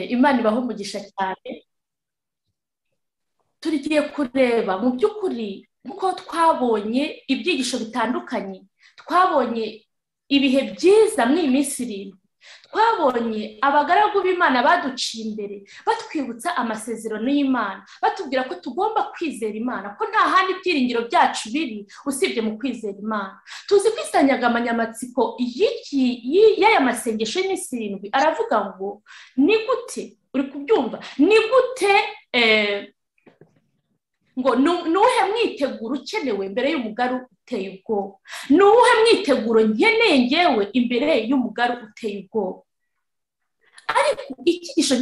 imana ibaho umugisha cyane tugiye kureba mu by'ukuri nk'uko twabonye ibyigisho bitandukanye twabonye ibihe byiza muri iyi minsi irindwi twabonye abagaragu b'imana baduciye imbere batwibutsa amasezerano y'imana batubwira ko tugomba kwizera imana ko nta handi ibyiringiro byacu biri usibye mu kwizera imana tuzi ko insanganyamatsiko y'aya masengesho y'iminsi irindwi aravuga ngo ni gute uri kubyumva ni gute ngo ni uwuhe mwiteguro ukenewe mbere y'umugaru uteye ubwoba ni uwuhe mwiteguro nkeneye ngewe imbere y'umugaru uteye ubwoba ariko icyigisho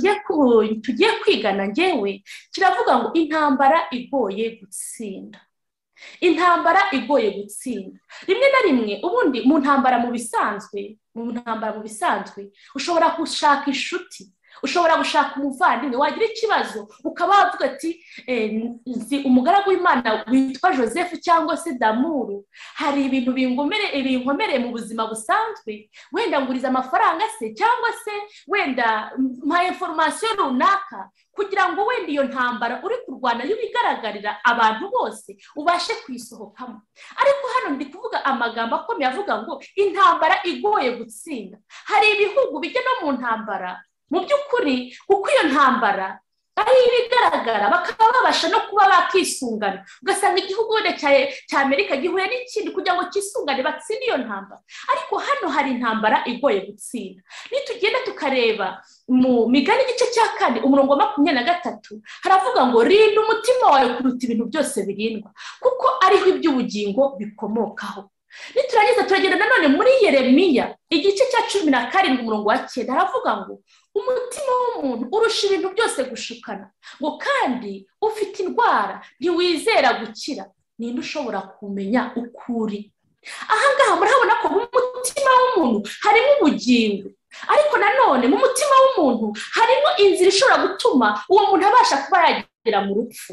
tugiye kwigana ngewe kiravuga ngo intambara igoye gutsinda intambara igoye gutsinda rimwe na rimwe ubundi mu ntambara mu bisanzwe mu ntambara mu bisanzwe ushobora gushaka inshuti ushobora gushaka umuvandimwe wagira ikibazo ukaba wavuga ati nzi umugaragu w'imana witwa joseph cyangwa se damuru hari ibintu binkomereye mu buzima busanzwe wenda nguriza amafaranga se cyangwa se wenda nka inforomasiyo runaka kugira ngo wenda iyo ntambara uri kurwana yo igaragarira abantu bose ubashe kuyisohokamo ariko hano ndi kuvuga amagambo akomeye avuga ngo intambara igoye gutsinda hari ibihugu bijya no mu ntambara mu by'ukuri kuko iyo ntambara ari ibigaragara bakaba babasha no kuba bakisungana ugasanga igihugu wenda cya amerika gihuye n'ikindi kugira ngo cyisungane batsinde iyo ntambara ariko hano hari intambara igoye gutsinda nitugenda tukareba mu migani igice cya kane umurongo wa makumyabiri na gatatu haravuga ngo rinda umutima wawe kuruta ibintu byose birindwa kuko ariho iby'ubugingo bikomokaho niturangiza turagenda nanone muri yeremiya igice cya cumi na karindwi umurongo wa cyenda haravuga ngo umutima w'umuntu urusha ibintu byose gushukana ngo kandi ufite indwara ntiwizera gukira ninde ushobora kumenya uko uri ahangaha murahabona ko mu mutima w'umuntu harimo ubugingo ariko nanone mu mutima w'umuntu harimo inzira ishobora gutuma uwo muntu abasha kuba yagera mu rupfu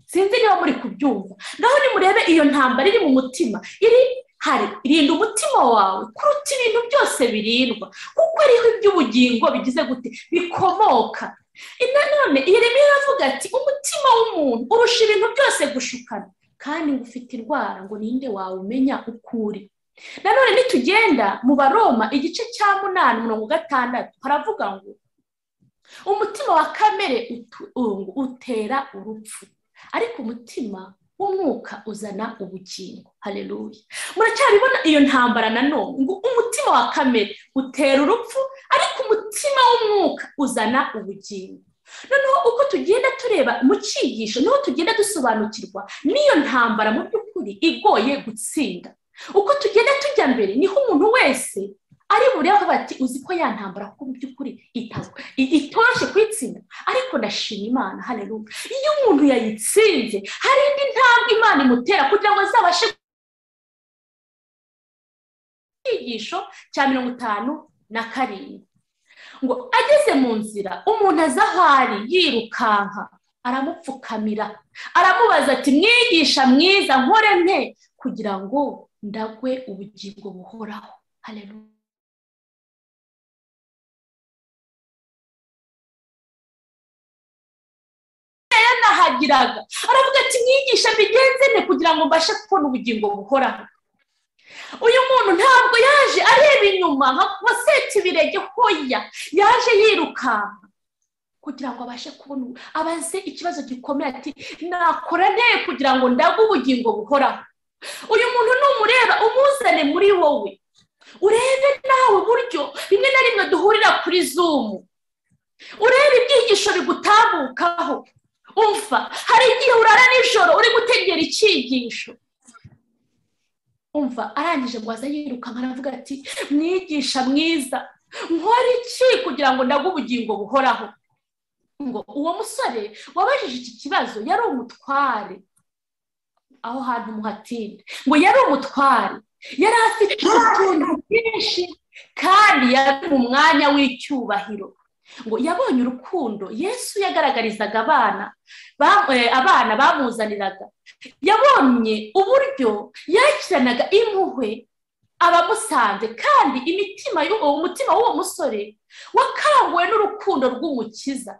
sinzi niba muri kubyumva ngaho nimurebe iyo ntambara iri mu mutima iri hari rinda umutima wawe kuruta ibintu byose birindwa kuko ariho iby'ubugingo bigize gute bikomoka nanone iyi rero iravuga ati umutima w'umuntu urusha ibintu byose gushukana kandi ngo ufite indwara ngo ninde wawe umenya uko uri nanone nitugenda mu baroma igice cya munani mirongo gatandatu haravuga ngo umutima wa kamere utera urupfu ariko umutima w'umwuka uzana ubugingo hareruye muracyabibona iyo ntambara nanone ngo umutima wa kamere utera urupfu ariko umutima w'umwuka uzana ubugingo noneho uko tugenda tureba mu cyigisho niho tugenda dusobanukirwa n'iyo ntambara mu by'ukuri igoye gutsinda uko tugenda tujya mbere niho umuntu wese ari bureba bati uzi ko yantambara ko mu by'ukuri itoroshye kuyitsinda ariko ndashima imana hareruya iyo umuntu yayitsinze hari indi ntambwe imana imutera kugira ngo azabashe icyigisho cya mirongo itanu na karindwi ngo ageze mu nzira umuntu aza aho ari yirukanka aramupfukamira aramubaza ati mwigisha mwiza nkore nte kugira ngo ndagwe ubugingo buhoraho hareruya yarahagiraga aravuga ati mwigisha bigenze ne kugira ngo mbashe kubona ubugingo buhoraho uyu muntu ntabwo yaje areba inyuma nka wasetse ibirenge hoya yaje yirukanka kugira ngo abashe kubona abaze ikibazo gikomeye ati nakora nte kugira ngo ndagwe ubugingo buhoraho uyu muntu numureba umuzane muri wowe urebe nawe buryo rimwe na rimwe duhurira kuri zumu urebe ibyigisho bigutabukaho umva hari igihe urara nijoro uri gutegera icyigisho umva arangije ngo aze yirukanka aravuga ati mwigisha mwiza nkora iki kugira ngo ndagwe ubugingo buhoraho ngo uwo musore wabajije iki kibazo yari umutware aho hantu muhatinda ngo yari umutware yari afite utuntu twinshi kandi yari mu mwanya w'icyubahiro ngo yabonye urukundo yesu yagaragarizaga abana abana bamuzaniraga yabonye uburyo yakiranaga impuhwe abamusanze kandi imitima umutima w'uwo musore wakanguwe n'urukundo rw'umukiza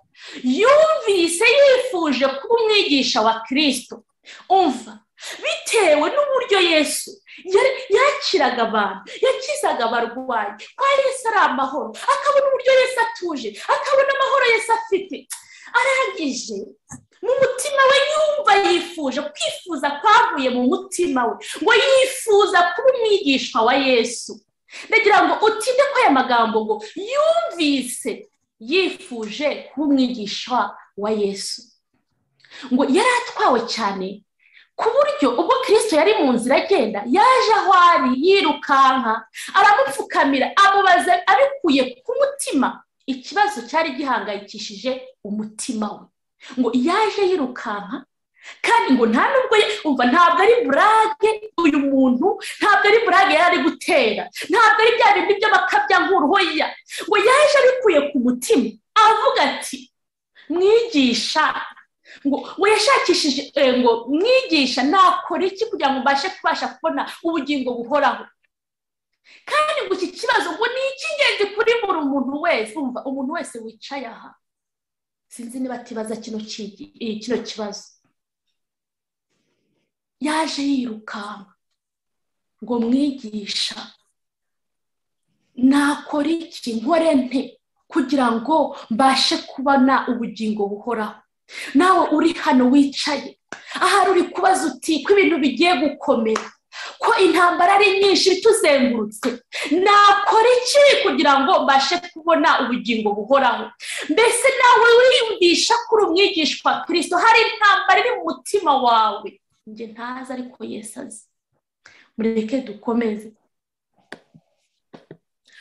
yumvise yifuje kuba umwigisha wa kirisito umva bitewe n'uburyo yesu yakiraga abantu yakizaga abarwayi kwa yesu ari amahoro akabona uburyo yesu atuje akabona amahoro yesu afite arangije mu mutima we yumva yifuje kwifuza kwavuye mu mutima we ngo yifuza kuba umwigishwa wa yesu ndagira ngo utinde ko aya magambo ngo yumvise yifuje kuba umwigisha wa yesu ngo yari atwawe cyane ku buryo ubwo kirisito yari mu nzira agenda yaje aho ari yirukanka aramupfukamira amubaza abikuye ku mutima ikibazo cyari gihangayikishije umutima we ngo yaje yirukanka kandi ngo nta nubwo umva ntabwo ari burage uyu muntu ntabwo ari burage yari ari gutera ntabwo ari bya bindi by'amakabya nk'uruhoya ngo yaje abikuye ku mutima avuga ati mwigisha ngo yashakishije ngo mwigisha nakora iki kugira ngo mbashe kubasha kubona ubugingo buhoraho kandi ngo iki kibazo ngo ni icy'ingenzi kuri buri muntu wese umva umuntu wese wicaye aha sinzi niba atibaza kino kibazo yaje yirukanka ngo mwigisha nakora iki nkore nte kugira ngo mbashe kubona ubugingo buhoraho nawe uri hano wicaye ahari uri kubaza uti ko ibintu bigiye gukomera ko intambara ari nyinshi ituzengurutse nakora iki kugira ngo mbashe kubona ubugingo buhoraho mbese nawe wiyumvisha ko uri umwigishwa kirisito hari intambara iri mu mutima wawe njye ntazi ariko yesi azi mureke dukomeze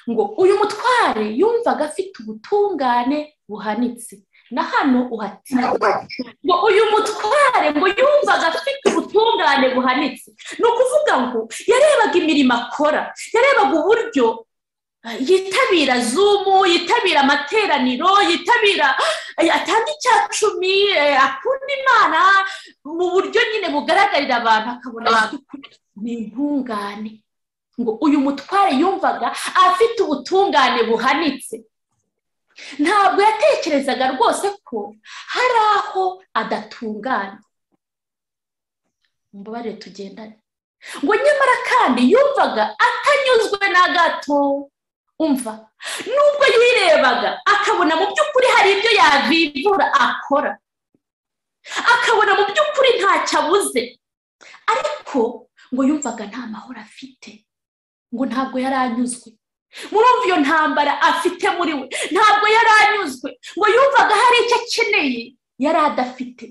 ngo uyu mutware yumvaga afite ubutungane buhanitse na hano uhatiye ngo uyu mutware ngo yumvaga afite ubutungane buhanitse ni ukuvuga ngo yarebaga imirimo akora yarebaga uburyo yitabira zumu yitabira amateraniro yitabira atanga icya cumi akunda imana mu buryo nyine bugaragarira abantu akabona ni intungane ngo uyu mutware yumvaga afite ubutungane buhanitse ntabwo yatekerezaga rwose ko hari aho adatungana mbabarire tugendane ngo nyamara kandi yumvaga atanyuzwe na gato umva nubwo yirebaga akabona mu by'ukuri hari ibyo yavivura akora akabona mu by'ukuri ntacyo abuze ariko ngo yumvaga nta mahoro afite ngo ntabwo yari anyuzwe murumva iyo ntambara afite muri we ntabwo yari anyuzwe ngo yumvaga hari icyo akeneye yari adafite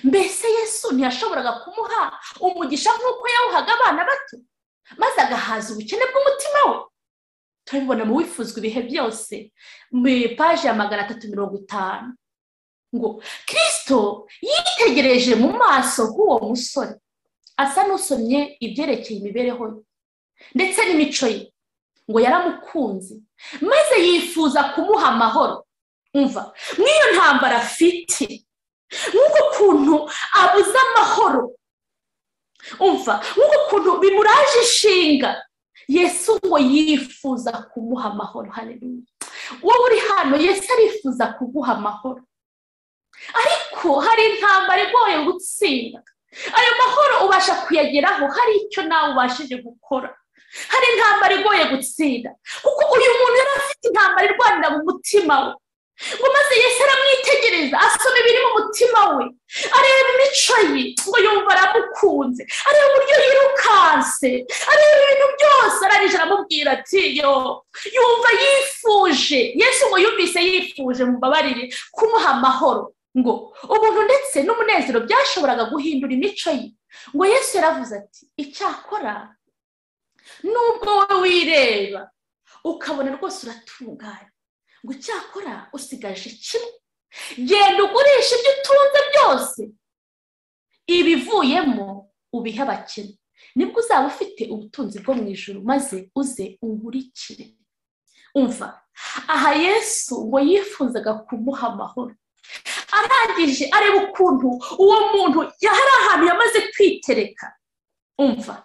mbese yesu ntiyashoboraga kumuha umugisha nk'uko yawuhaga abana bato maze agahaza ubukene bw'umutima we turabibona mu wifuzwa ibihe byose muri paji ya magana atatu mirongo itanu ngo kirisito yitegereje mu maso h'uwo musore asa n'usomye ibyerekeye imibereho ye ndetse n'imico ye ngo yaramukunze maze yifuza kumuha amahoro umva nk'iyo ntambara afite nk'uko ukuntu abuze amahoro umva nk'uko ukuntu bimuraje inshinga yesu ngo yifuza kumuha amahoro hareruye wowe uri hano yesu arifuza kuguha amahoro ariko hari intambara igoye gutsinda ayo mahoro ubasha kuyageraho hari icyo nawe ubashije gukora hari intambara igoye gutsinda kuko uyu muntu yari afite intambara irwanira mu mutima we ngo maze yesi aramwitegereza asoma ibiri mu mutima we areba imico ye ngo yumva aramukunze areba uburyo yirukanse areba ibintu byose arangije aramubwira ati yo yumva yifuje yesu ngo yumvise yifuje mubabarire kumuha amahoro ngo ubuntu ndetse n'umunezero byashoboraga guhindura imico ye ngo yesu yaravuze ati icyakora nubwo wowe wireba ukabona rwose uratunganya ngo icyakora usigaje kimwe genda ugurisha ibyo utunze byose ibivuyemo ubihe abakene nibwo uzaba ufite ubutunzi bwo mu ijoro maze uze ungurikire umva aha yesu ngo yifuzaga kumuha amahoro arangije areba ukuntu uwo muntu yari ahantu yamaze kwitereka umva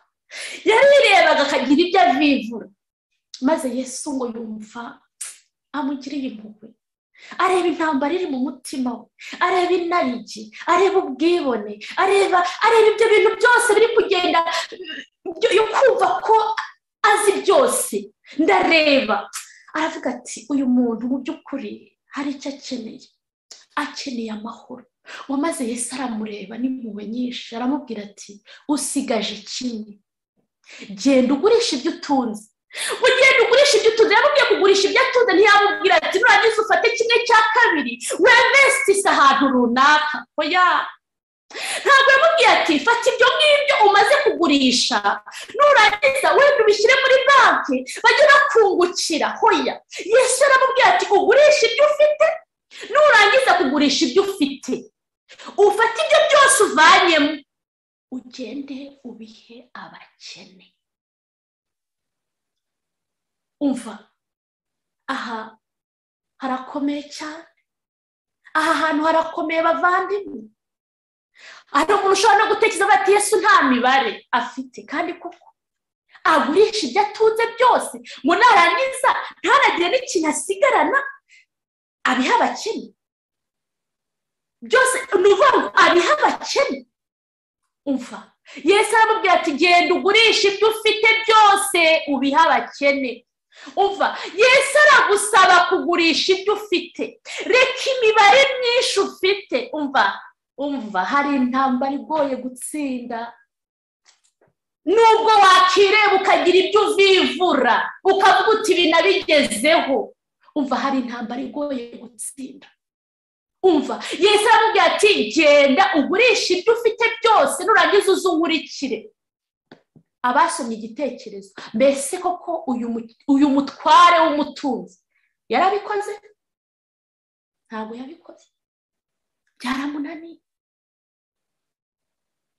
yarirebaga akagira ibyo avivura maze yesu ngo yumva amugiriye impuhwe areba intambara iri mu mutima we areba inarigi areba ubwibone areba areba ibyo bintu byose biri kugenda yo kumva ko azi byose ndareba aravuga ati uyu muntu mu by'ukuri hari icyo akeneye akeneye amahoro wamaze Yesu aramureba n'impuhwe nyinshi aramubwira ati usigaje ikindi genda ugurisha ibyo utunze mu gihe ugurisha ibyo utunze yamubwiye kugurisha ibyo atunze ntiyamubwira ati nurangiza ufate kimwe cya kabiri wemesitise ahantu runaka oya ntabwo yamubwiye ati fata ibyo ngibyo umaze kugurisha nurangiza wenda ubishyire muri banki bajye bakungukira hoya yesu aramubwiye ati ugurisha ibyo ufite nurangiza kugurisha ibyo ufite ufate ibyo byose uvanyemo ugende ubihe abakene umva aha harakomeye cyane aha hantu harakomeye bavandimwe hari umuntu ushobora no gutekereza bati yesu nta mibare afite kandi koko agurisha ibyo atunze byose ngo narangiza ntaragire n'ikintu asigarana abiha abakene byose ni ukuvuga ngo abiha abakene umva yesu aramubwira ati genda ugurisha ibyo ufite byose ubiha abakene umva yesu aragusaba kugurisha ibyo ufite reka imibare myinshi ufite umva umva hari intambara igoye gutsinda nubwo wakireba ukagira ibyo uvivura ukavuga uti ibi nabigezeho umva hari intambara igoye gutsinda umva yesu aramubwira ati genda ugurisha ibyo ufite byose nurangiza uzungurikire abasomye igitekerezo mbese koko uyu mutware w'umutunzi yarabikoze ntabwo yabikoze byaramunaniye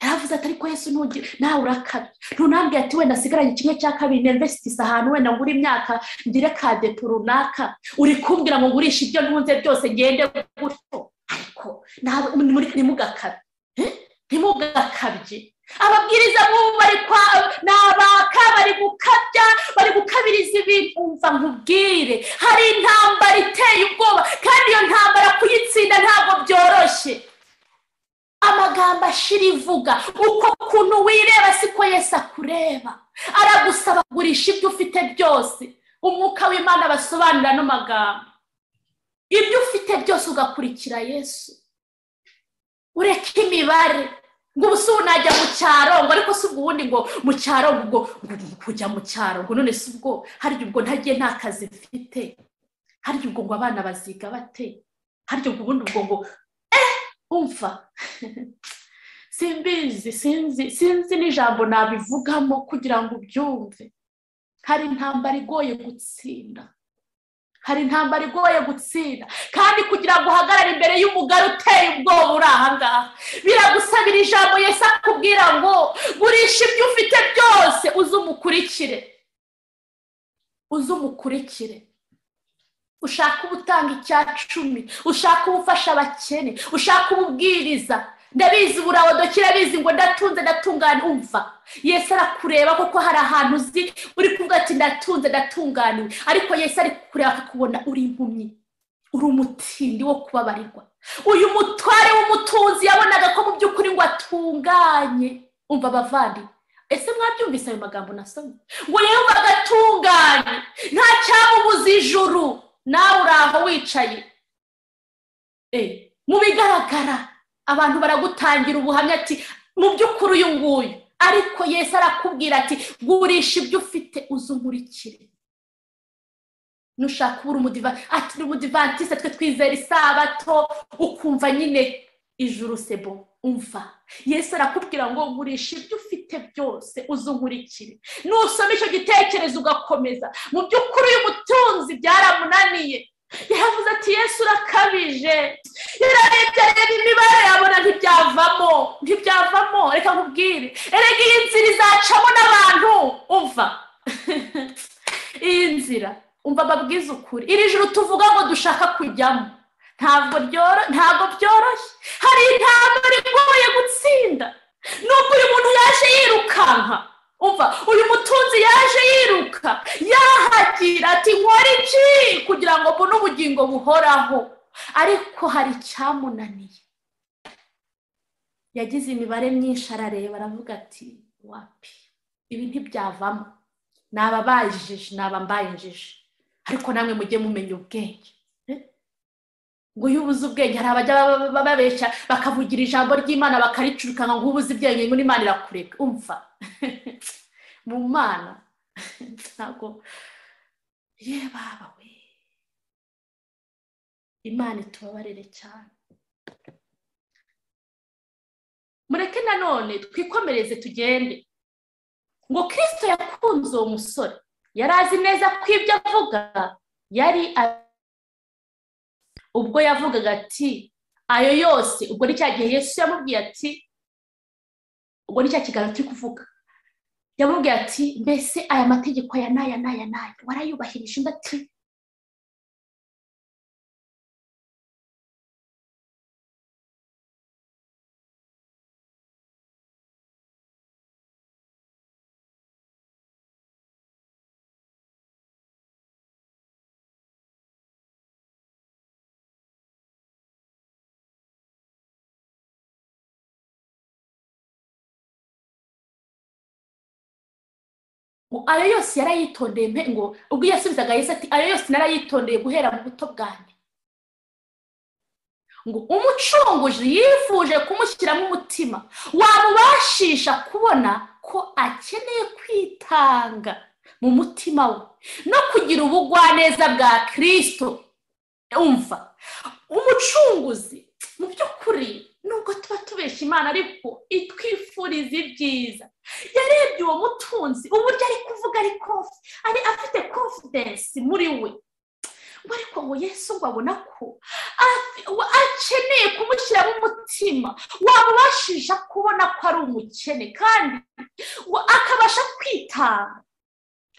yaravuze ati ariko yesu ntugire nawe urakabye ntunambwira ati wenda asigaranye kimwe cya kabiri nevesitise ahantu wenda ngura imyaka ngire ka depo runaka uri kumbwira ngo ngurishe ibyo ntunze byose ngende gutyo ariko ntimugakabye ntimugakabye ababwiriza nk'ubu bari kwa ni abaka bari gukabya bari gukabiriza ibintu umva nkubwire hari intambara iteye ubwoba kandi iyo ntambara kuyitsinda ntabwo byoroshye amagambo ashira ivuga uko kuntu wireba siko yesi akureba aragusaba kugurisha ibyo ufite byose umwuka w'imana basobanura ano magambo ibyo ufite byose ugakurikira yesu ureka imibare ngo ubu si ubu najya mu cyaro ngo ariko si ubwo ubundi ngo mu cyaro ngo kujya mu cyaro ngo none si ubwo harya ubwo ntagiye nta kazi mfite harya ubwo ngo abana baziga bate harya ubwo ubundi ubwo ngo umva simbizi sinzi sinzi n'ijambo nabivugamo kugira ngo ubyumve hari intambara igoye gutsinda hari intambara igoye gutsinda kandi kugira ngo uhagarare imbere y'umugari uteye ubwoba uri ahangaha biragusabira ijambo yesi akubwira ngo gurisha ibyo ufite byose uze umukurikire uze umukurikire ushaka uba utanga icya cumi ushaka uba ufasha abakene ushaka uba ubwiriza ndabizi burawodoki abizi ngo ndatunze ndatungane umva yesi arakureba kuko hari ahantu uzi uri kuvuga ati ndatunze ndatunganiwe ariko yesi ari kureba akakubona uri impumyi uri umutindi wo kubabarirwa uyu mutware w'umutunzi yabonaga ko mu by'ukuri ngo atunganye umva abavandimwe ese mwabyumvise ayo magambo nasomye ngo yumva agatunganye nta cyamubuza ijuru nawe uri aho wicaye mu bigaragara abantu baragutangira ubuhamya ati mu by'ukuri uyu nguyu ariko yesi arakubwira ati gurisha ibyo ufite uzungurikire nushaka ubura umudivantisite ati ni umudivantisite twe twizera isabato ukumva nyine ijuru sebo umva yesu arakubwira ngo gurisha ibyo ufite byose uzungurikire nusoma icyo gitekerezo ugakomeza mu by'ukuri uyu mutunzi byaramunaniye yaravuze ati yesu urakabije yararebye areba imibare yabona ntibyavamo ntibyavamo reka nkubwire erega iyi nzira izacamo n'abantu uva iyi nzira umva babwiza ukuri iri joro tuvuga ngo dushaka kujyamo ntabwo byoroshye hari intambwe igoye gutsinda nubwo uyu muntu yaje yirukanka umva uyu mutunzi yaje yiruka yahagira ati nkora iki kugira ngo mbone ubugingo buhoraho ariko hari icyamunaniye yagize imibare myinshi arareba aravuga ati wapi ibi ntibyavamo ni ababajije ni abambaye injiji ariko namwe mujye mumenya ubwenge ngo iyo ubuze ubwenge hari abajya bababeshya bakavugira ijambo ry'imana bakaricurukana ngo ubuze ibyenye ngo n'imana irakureka umva mu mana ntabwo ye baba we imana itubabarire cyane mureke nanone twikomereze tugende ngo kirisito yakunze uwo musore yari azi neza ko ibyo avuga yari ubwo yavugaga ati ayo yose ubwo ni cya gihe yesu yamubwiye ati ubwo ni cya kiganiro turi kuvuga yamubwiye ati mbese aya mategeko aya n'aya n'aya n'aya warayubahirije undi ati ayo yose yarayitondeye ngo ubwo iyo yasubizaga yesi ati ayo yose narayitondeye guhera mu buto bwanjye ngo umucunguzi yifuje kumushyiramo umutima wamubashisha kubona ko akeneye kwitanga mu mutima we no kugira ubugwaneza bwa kirisito umva umucunguzi mu by'ukuri nubwo tuba tubeshya imana ariko itwifuriza ibyiza yarebye uwo mutunzi uburyo ari kuvuga ari kofi ari afite konfidensi muri we ngo ariko ngo yesu ngo abona ko akeneye kumushyiramo umutima wamubashisha kubona ko ari umukene kandi ngo akabasha kwitanga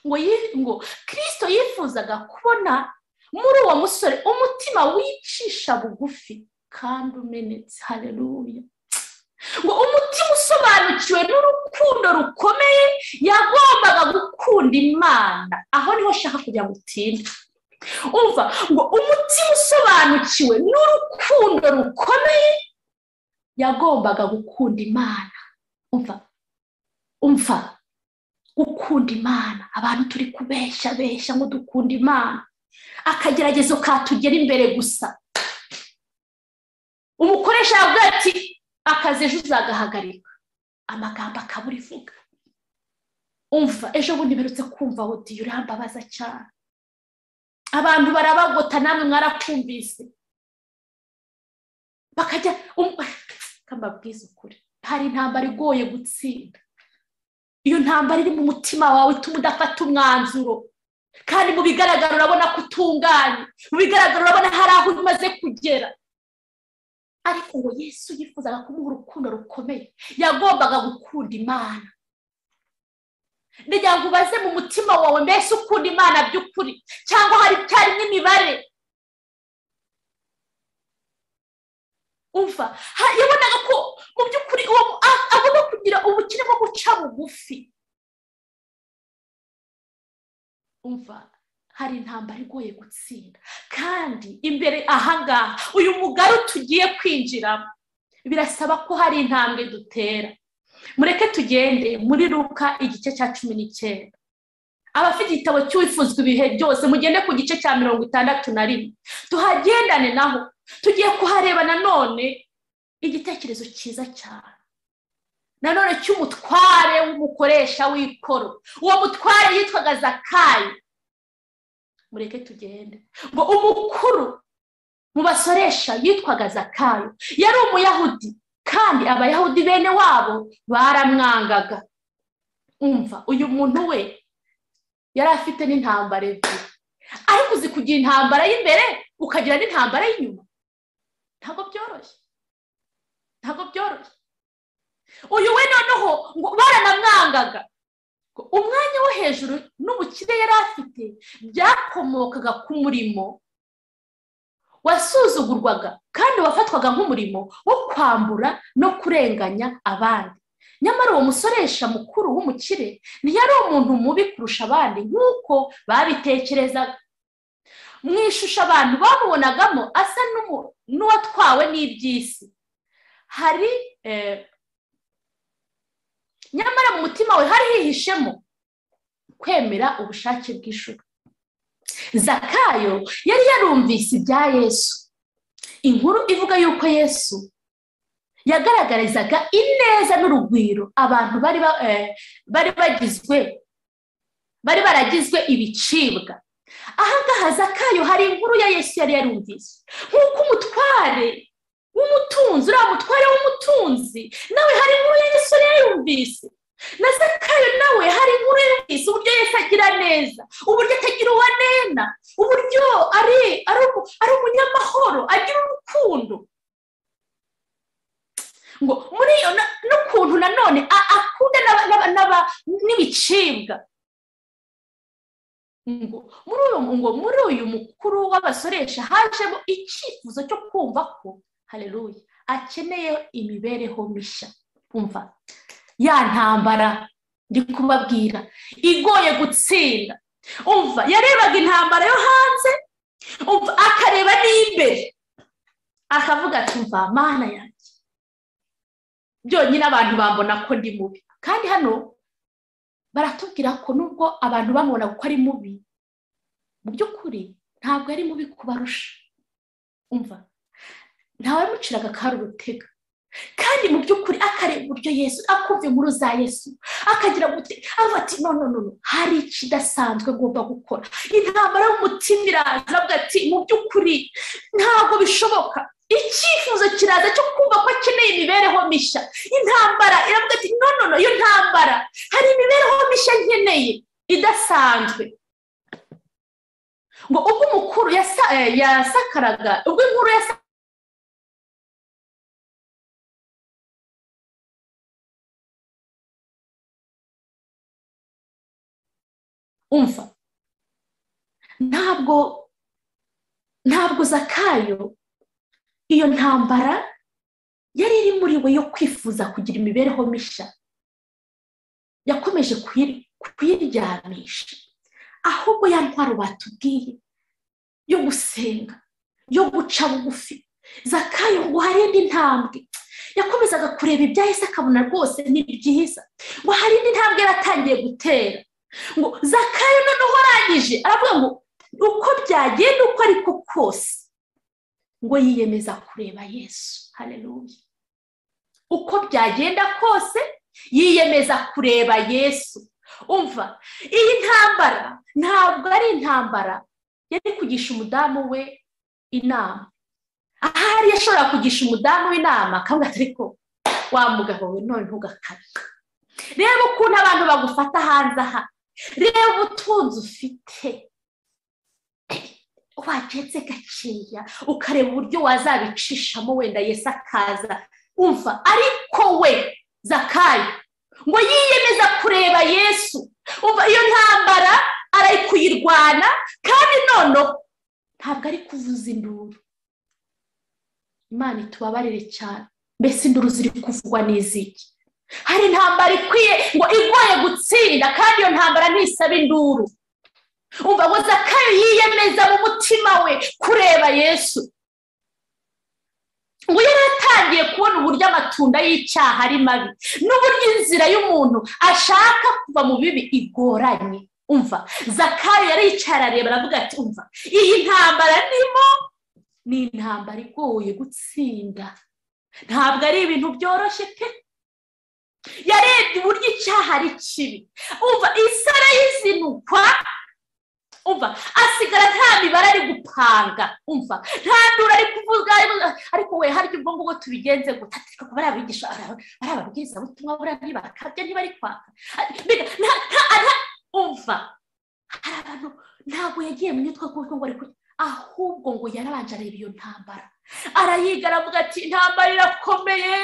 ngo ngo kirisito yifuzaga kubona muri uwo musore umutima wicisha bugufi kandi umenetse hareruya ngo umutima usobanukiwe n'urukundo rukomeye yagombaga gukunda imana aho niho ushaka kugira ngo utinde umva ngo umutima usobanukiwe n'urukundo rukomeye yagombaga gukunda imana umva umva gukunda imana abantu turi kubeshya beshya ngo dukunda imana akageragezo katugera imbere gusa umukoresha yavuga ati akazi ejo uzagahagarika amagambo akaba urivuga umva ejo bundi mperutse kumva wodiyo urambabaza cyane abantu barabagota namwe mwarakumvise bakajya mbabwiza ukuri hari intambara igoye gutsinda iyo ntambara iri mu mutima wawe ituma udafata umwanzuro kandi mu bigaragara urabona ko utunganye mu bigaragara urabona hari aho umaze kugera ariko uwo yesu yifuzaga kumuha urukundo rukomeye yagombaga gukunda imana ngo ubaze mu mutima wawe mbese ukunda imana by'ukuri cyangwa hari cyari n'imibare umva yabonaga ko mu by'ukuri agomba kugira ubukire bwo guca bugufi umva hari intambara igoye gutsinda kandi imbere ahangaha uyu mugari tugiye kwinjiramo birasaba ko hari intambwe dutera mureke tugende muri ruka igice cya cumi n'icyenda abafite igitabo cy'uwifuzwa ibihe byose mugende ku gice cya mirongo itandatu na rimwe tuhagendane naho tugiye kuhareba nanone igitekerezo cyiza cyane nanone cy'umutware w'umukoresha w'ikoro uwo mutware yitwaga zakayi mureke tugende ngo umukuru mu basoresha yitwaga zakayo yari umuyahudi kandi abayahudi bene wabo baramwangaga umva uyu muntu we yari afite n'intambara ebyiri ariko uzi kugira intambara y'imbere ukagira n'intambara y'inyuma ntabwo byoroshye ntabwo byoroshye uyu we noneho ngo baranamwangaga umwanya wo hejuru n'ubukire yari afite byakomokaga ku murimo wasuzugurwaga kandi wafatwaga nk'umurimo wo kwambura no kurenganya abandi nyamara uwo musoresha mukuru w'umukire ntiyari umuntu mubi kurusha abandi nk'uko babitekerezaga mu ishusho abantu bamubonagamo asa n'uwatwawe n'iby'isi hari nyamara mu mutima we hari hihishemo kwemera ubushake bw'ishuri zakayo yari yarumvise ibya yesu inkuru ivuga yuko yesu yagaragarizaga ineza n'urugwiro abantu bari bagizwe bari baragizwe ibicibwa ahangaha zakayo hari inkuru ya yesu yari yarumvise nk'uko umutware w'umutunzi uriya mutware w'umutunzi nawe hari inkuru ya yesu yari yarumvise na zakayo nawe hari inkuru yumvise uburyo yesu agira neza uburyo atagira uwo anena uburyo ari ari umunyamahoro agira urukundo ngo muri iyo n'ukuntu nanone akunda n'ibicibwa ngo muri uyu mukuru w'abasoresha hajemo icyifuzo cyo kumva ko hareruye akeneye imibereho mishya umva ya ntambara ndi kubabwira igoye gutsinda umva yarebaga intambara yo hanze umva akareba n'imbere akavuga ati umva mana yanjye byonyine abantu bambona ko ndi mubi kandi hano baratubwira ko nubwo abantu bamubona ko ari mubi mu by'ukuri ntabwo ari mubi kubarusha umva ntawe muciraga akari urutega kandi mu by'ukuri akareba uburyo yesu akumva inkuru za yesu akagira avuga ati none none hari ikidasanzwe ngomba gukora intambara y'umutima iraza avuga ati mu by'ukuri ntabwo bishoboka icyifuzo kiraza cyo kumva ko akeneye imibereho mishya intambara iravuga ati nonono iyo ntambara hari imibereho mishya nkeneye idasanzwe ngo ubwo umukuru yasakaraga ubwo inkuru yasakaraga umva ntabwo ntabwo zakayo iyo ntambara yari iri muri we yo kwifuza kugira imibereho mishya yakomeje kuyiryamisha ahubwo ya ntwaro batubwiye yo gusenga yo guca bugufi zakayo ngo hari indi ntambwe yakomezaga kureba ibyahise akabona rwose ni byiza ngo hari indi ntambwe yaratangiye gutera ngo zakayo noneho arangije aravuga ngo uko byagenda uko ariko kose ngo yiyemeza kureba yesu hareruye uko byagenda kose yiyemeza kureba yesu umva iyi ntambara ntabwo ari intambara yari kugisha umudamu we inama ahari yashobora kugisha umudamu we inama kandi ariko wa mugabo we none ntugakabika reba ukuntu abantu bagufata hanze aha reba ubutunzi ufite wacetse gakeya ukareba uburyo wazabicishamo wenda yesu akaza umva ariko we zakayo ngo yiyemeza kureba yesu umva iyo ntambara arayikuyirwana kandi nono ntabwo ari kuvuza induru imana itubabarire cyane mbese induru ziri kuvugwa n'iziki hari intambara ikwiye ngo igoye gutsinda kandi iyo ntambara ntisaba induru umva ngo zakayo yiyemeza mu mutima we kureba yesu ngo yari atangiye kubona uburyo amatunda y'icyaha ari mabi n'uburyo inzira y'umuntu ashaka kuva mu bibi igoranye umva zakayo yari yicaye arareba aravuga ati umva iyi ntambara nimo ni intambara igoye gutsinda ntabwo ari ibintu byoroshye pe yarebye uburyo icyaha ari kibi umva isara y'izinukwa umva asigara nta mibare ari gupanga umva nta ndura ari kuvuga ariko we harya ubwo ngubwo tubigenze ngo bariya bigisha bariya babwirizabutumwa buriya ntibarakabye ntiba ari kwaka umva hari abantu ntabwo yagiye mu yitwa kuko ngo ari kurya ahubwo ngo yarabanje areba iyo ntambara arayiga aravuga ati intambara irakomeye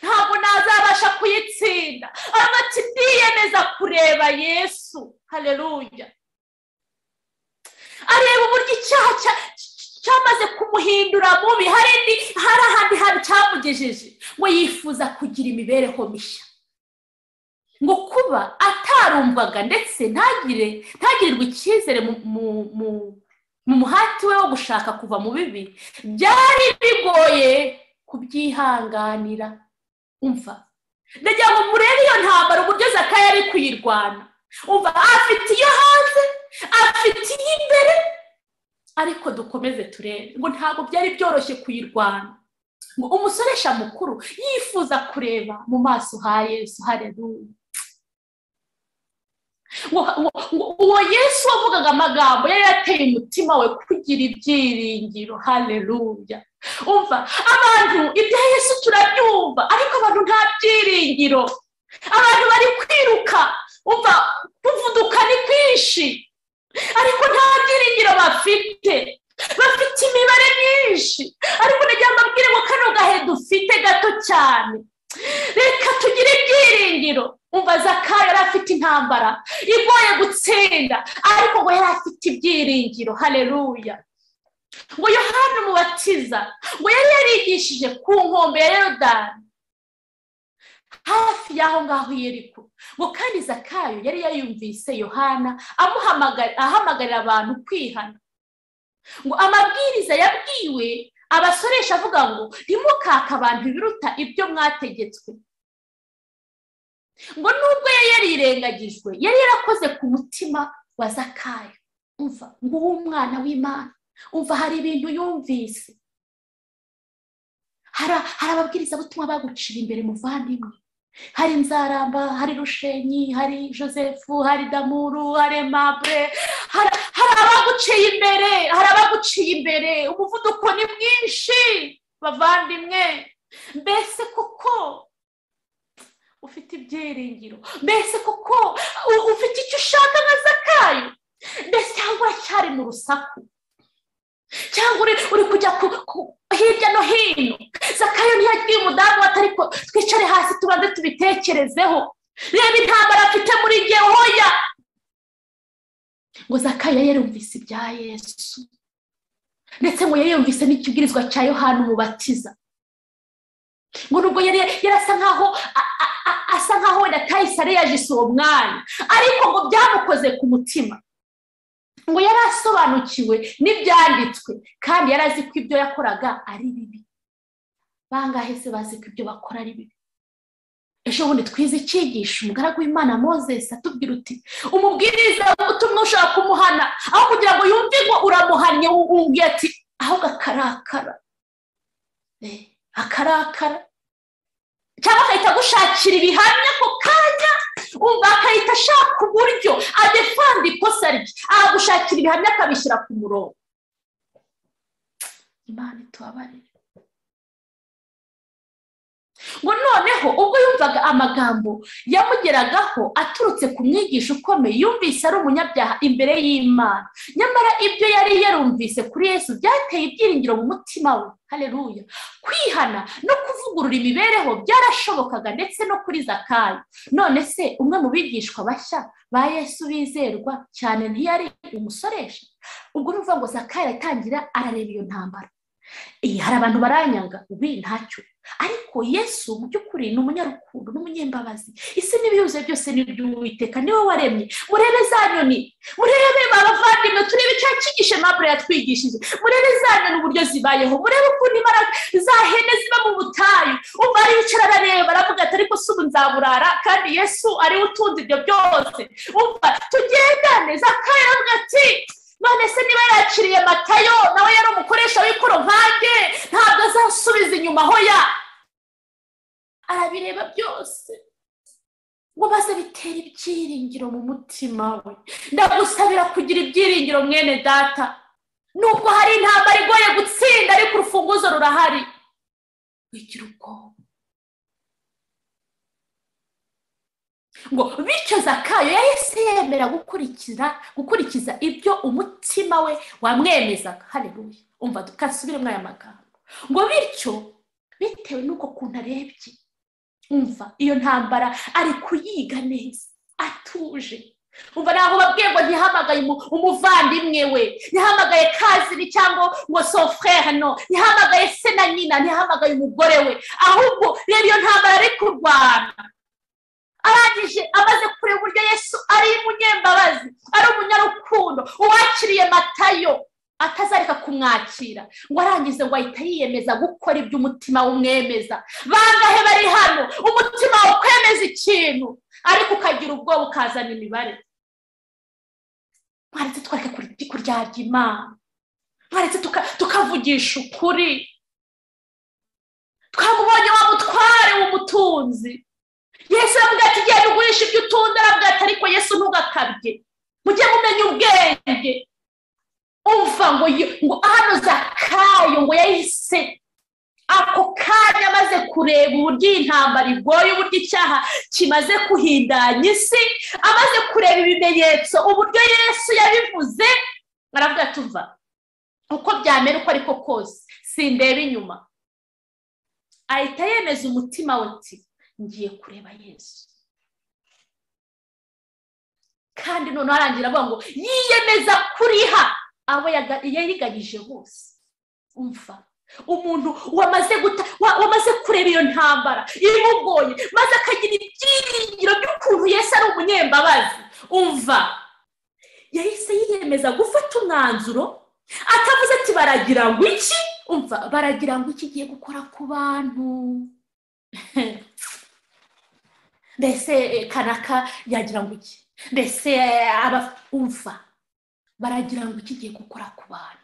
ntabwo nazabasha kuyitsinda aravuga ati ndiyemeza kureba yesu hareruya areba uburyo icyaha cyamaze kumuhindura mubi hari ahandi hantu cyamugejeje ngo yifuza kugira imibereho mishya ngo kuba atarumvaga ndetse ntagire ntagirirwe icyizere mu muhati we wo gushaka kuva mu bibi byari bigoye kubyihanganira umva ndagira ngo murebe iyo ntambaro uburyo zakaya ari kuyirwana umva afite iyo hanze afite iyo imbere ariko dukomeze turebe ngo ntabwo byari byoroshye kuyirwana ngo umusoresha mukuru yifuza kureba mu maso ha yesu hareruye uwo yesu wavugaga amagambo yari yateye umutima we kugira ibyiringiro hareruya umva abantu ibya yesu turabyumva ariko abantu nta byiringiro abantu bari kwiruka umva kuvuduka ni kwinshi ariko nta byiringiro bafite bafite imibare myinshi ariko nagira ngo mbabwire ngo kano gahe dufite gato cyane reka tugire ibyiringiro umva zaka yari afite intambara igoye gutsinda ariko ngo yari afite ibyiringiro hareruya ngo yohani umubatiza ngo yari yarigishije ku nkombe ya yorodani hafi y'aho ngaho yeriko ngo kandi zakayo yari yayumvise yohana ahamagarira abantu kwihana ngo amabwiriza yabwiwe abasoresha avuga ngo ntimukake abantu biruta ibyo mwategetswe ngo nubwo yari yarirengagijwe yari yarakoze ku mutima wa zakayo umva ngo uwo mwana w'imana umva hari ibintu yumvise hari ababwiriza butumwa bagucira imbere muvandimwe hari inzaramba hari rushenyi hari josefu hari damuru hari mabure hari abaguciye imbere hari abaguciye imbere umuvuduko ni mwinshi bavandimwe mbese kuko ufite ibyiringiro mbese kuko ufite icyo ushaka nka zakayo mbese cyangwa uracyari mu rusaku cyangwa uri kujya hirya no hino zakayo ntiyagiye umudamu wata ariko twicare hasi tubanze tubitekerezeho reba intambara afite muri hoya ngo zakayo yarumvise ibya yesu ndetse ngo yayumvise n'ikibwirizwa cya yohani umubatiza ngo nubwo yari yarasa nkaho asa nkaho wenda kahise areyajise uwo mwana ariko ngo byamukoze ku mutima ngo yari asobanukiwe n'ibyanditswe kandi yari azi ko ibyo yakoraga ari bibi bangahe se bazi ko ibyo bakora ari bibi ejo bundi twize icyigisho umugaragu w'imana mozesi atubwira uti umubwiriza utumwa ushaka kumuhana aho kugira ngo yumve ngo uramuhannye wumviye ati ahubwo akarakara akarakara cyangwa agahita agushakira ibihamya ako kanya umva agahita ashaka uburyo adefanda ikosa rye agagushakira ibihamya akabishyira ku murongo imana itubabarire ngo noneho ubwo yumvaga amagambo yamugeragaho aturutse ku mwigisha ukomeye yumvise ari umunyabyaha imbere y'imana nyamara ibyo yari yarumvise kuri yesu byateye ibyiringiro mu mutima we hareruya kwihana no kuvugurura imibereho byarashobokaga ndetse no kuri zakayo none se umwe mu bigishwa bashya ba yesu bizerwa cyane ntiyari umusoresha ubwo ni ngo zakayo aratangira arareba iyo ntambara hari abantu baranyanga ubi ntacyo ariko yesu mu by'ukuri ni umunyarukundo n'umunyembabazi isi n'ibihuze byose n'iby'uwiteka niwe waremye murebe za nyoni murebe babavandimwe turebe icyo cyigishe mabure yatwigishije murebe za nyoni uburyo zibayeho murebe ukuntu imbaraga za hene ziba mu butayu umva aricara arareba aravuga ati ariko si ubu nzaburara kandi yesu ariwe utunze ibyo byose umva tugendane zakayo aravuga ati none se niba yakiriye matayo nawe yari umukoresha w'ikoro nkange ntabwo azasubiza inyuma aho ya arabireba byose ngo maze bitera ibyiringiro mu mutima we ndagusabira kugira ibyiringiro mwene data nubwo hari intambara igoye gutsinda ariko urufunguzo rurahari wigira ubwoba ngo bityo zakayo yahise yemera gukurikira gukurikiza ibyo umutima we wamwemezaga hareruye umva dukasubiremo aya magambo ngo bityo bitewe n'uko kuntu arebye umva iyo ntambara ari kuyiga neza atuje umva ntabwo babwiye ngo ntihamagaye umuvandimwe we ntihamagaye kazini cyangwa ngo sofrere no ntihamagaye se na nyina ntihamagaye umugore we ahubwo reba iyo ntambara ari kurwana arangije amaze kureba uburyo yesu ari umunyembabazi ari umunyarukundo uwakiriye matayo atazareka kumwakira ngo arangize ngo ahita yiyemeza gukora ibyo umutima wumwemeza bangahe bari hano umutima wawe ukwemeza ikintu ariko ukagira ubwoba ukazana imibare mwaretse twareke kuryarya imana mwaretse tukavugisha ukuri twamubonye wa mutware w'umutunzi yesu aravuga ati genda ugurisha ibyo utunze aravuga ati ariko yesu ntugakabye mujye mumenya ubwenge umva ngo ngo hano zakayo ngo yahise ako kanya amaze kureba uburyo iyi ntambara igoye uburyo icyaha kimaze kuhindanya isi amaze kureba ibimenyetso uburyo yesu yabivuze aravuga ati uva uko byamera uko ariko kose sindeba inyuma ahita yemeza umutima we ati ngiye kureba yesu kandi noneho arangira avuga ngo yiyemeza kuriha abo yariganyije bose umva umuntu wamaze guta wamaze kureba iyo ntambara imugoye maze akagira ibyiringiro by'ukuntu yesu ari umunyembabazi umva yahise yiyemeza gufata umwanzuro atavuze ati baragira ngo iki umva baragira ngo iki igiye gukora ku bantu mbese kanaka yagira ngo iki mbese umva baragira ngo iki igiye gukora ku bantu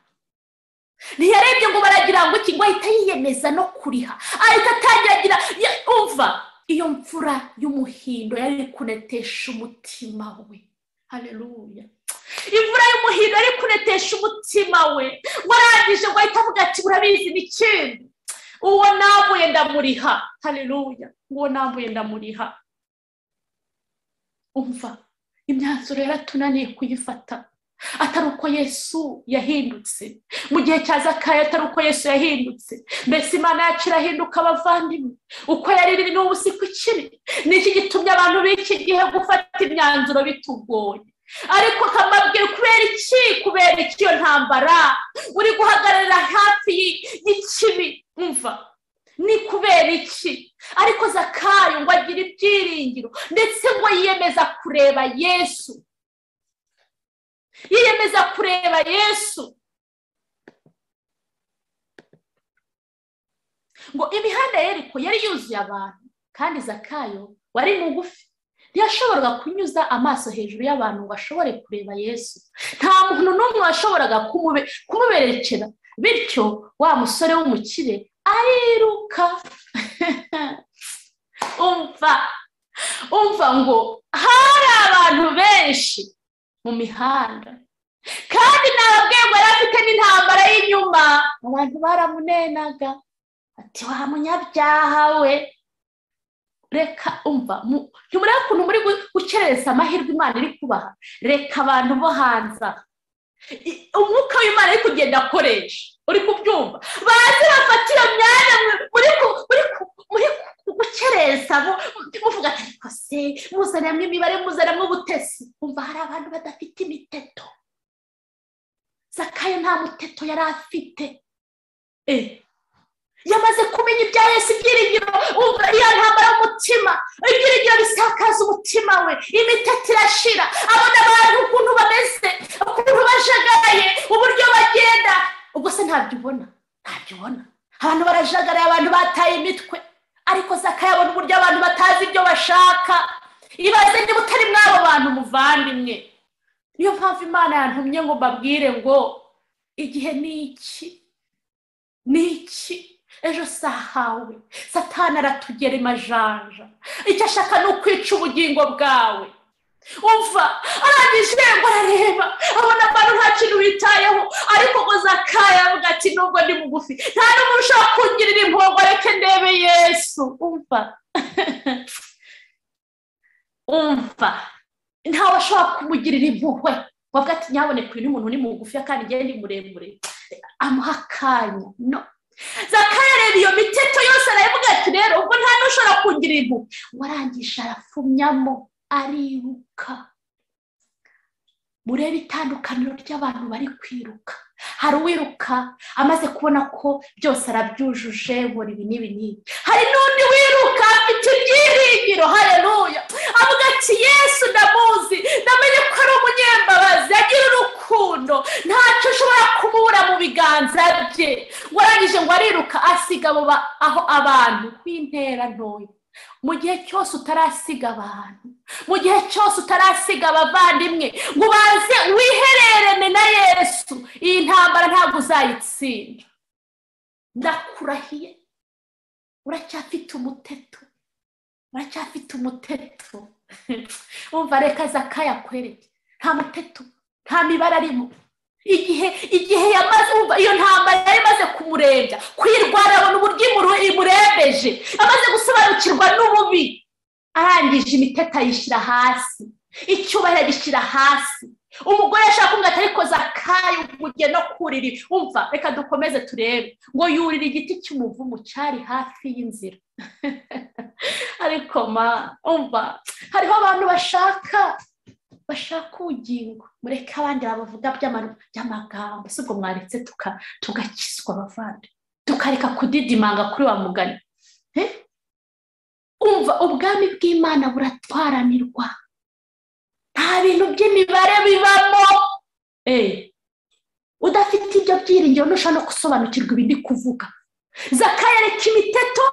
ntiyarebye ngo baragira ngo iki ngo ahita yiyemeza no kuriha ahita atangira umva iyo mvura y'umuhindo yari kunetesha umutima we hareruya imvura y'umuhindo yari kunetesha umutima we warangije ngo ahita avuga ati urabizi ni ikindi uwo nambuye ndamuriha hareruya uwo nambuye ndamuriha umva imyanzuro yaratunaniye kuyifata atari uko yesu yahindutse mu gihe cya zakayo atari uko yesu yahindutse mbese imana yacu irahinduka abavandimwe uko yari iri n'ubu si ku kiri ni iki gitumye abantu b'iki gihe gufata imyanzuro bitugoye ariko kamabwira kubera iki kubera iki iyo ntambara uri guhagarara hafi y'ikibi umva ni kubera iki ariko zakayo ngo agire ibyiringiro ndetse ngo yiyemeza kureba yesu yiyemeza kureba yesu ngo imihanda yeriko yari yuzuye abantu kandi zakayo wari mugufi ntiyashoboraga kunyuza amaso hejuru y'abantu ngo ashobore kureba yesu nta muntu n'umwe washoboraga kumuberekera bityo wa musore w'umukire ariruka umva umva ngo hari abantu benshi mu mihanda kandi ntababwiye ngo yari afite n'intambara y'inyuma abantu baramunenaga ati wa munyabyaha we reka umva ntimurebe ukuntu muri gukerereza amahirwe imana iri kubaha reka abantu bo hanze umwuka w'imana ari kugenda akoresha uri kubyumva baze bafata iyo myanya muri gukereza muvuga ati ariko se muzanamo imibare muzanamo ubutesi umva hari abantu badafite imiteto zakayo nta muteto yari afite yamaze kumenya ibya yesu ibyiringiro umva iyo ntambara umutima ibyiringiro bisakaza umutima we imiteto irashira abona abantu ukuntu bameze ukuntu bajagaye uburyo bagenda ubwo se ntabyo ubona ntabyo ubona abantu barajagaraye abantu bataye imitwe ariko zakayabona uburyo abantu batazi ibyo bashaka ibaze niba utari mw'abo bantu muvandimwe niyo mpamvu imana yantumye ngo mbabwire ngo igihe ni iki ni iki ejo sahawe satana aratugera imajanja icyo ashaka ni ukwica ubugingo bwawe umva arangije ngo arareba abona abantu nta kintu bitayeho ariko ngo zakaya avuga ati nubwo ni mugufi nta n'umuntu ushobora kungirira impongo reke ndebe yesu umva umva ntawe ashobora kumugirira impuhwe wavuga ati nyaboneka uyu ni umuntu ni mugufi kandi ngewe ni muremure amuha akanya no zakaya reba iyo miteto yose arayivuga ati rero ubwo nta n'ushobora kungirira impuhwe warangije arapfumyamo ariruka murebe itandukaniro ry'abantu bari kwiruka hari uwiruka amaze kubona ko byose arabyujuje buri ibi n'ibi n'ibi hari n'undi wiruka afite ibyiringiro hareruya avuga ati yesu ndamuzi ndamenye ko ari umunyembabazi agira urukundo ntacyo ushobora kubura mu biganza bye warangije ngo ariruka asiga aho abantu b'intera ntoya mu gihe cyose utarasiga abantu mu gihe cyose utarasiga abavandimwe ngo ubanze wihererene na yesu iyi ntambara ntabwo uzayitsinda ndakurahiye uracyafite umuteto uracyafite umuteto wumva reka zakaya akwereke nta muteto nta mibare arimo igihe igihe yamaze iyo ntambara yari imaze kumurembya kwirwara abona uburyo imurembeje amaze gusobanukirwa n'ububi arangije imiteta ayishyira hasi icyubahiro agishyira hasi umugore yashaka kumwata ariko zakaye umugiye no kurira umva reka dukomeze turebe ngo yurire igiti cy'umuvumu cyari hafi y'inzira ariko ma umva hariho abantu bashaka bashaka ubugingo mureke abandi babavuga by'amagambo si ubwo mwaretse tugakizwa abavandi tukareka kudidimanga kuri wa mugani umva ubwami bw'imana buratwaranirwa nta bintu by'imibare bibamo udafite ibyo byiringiro ntushobora no gusobanukirwa ibindi kuvuga zakayareka imiteto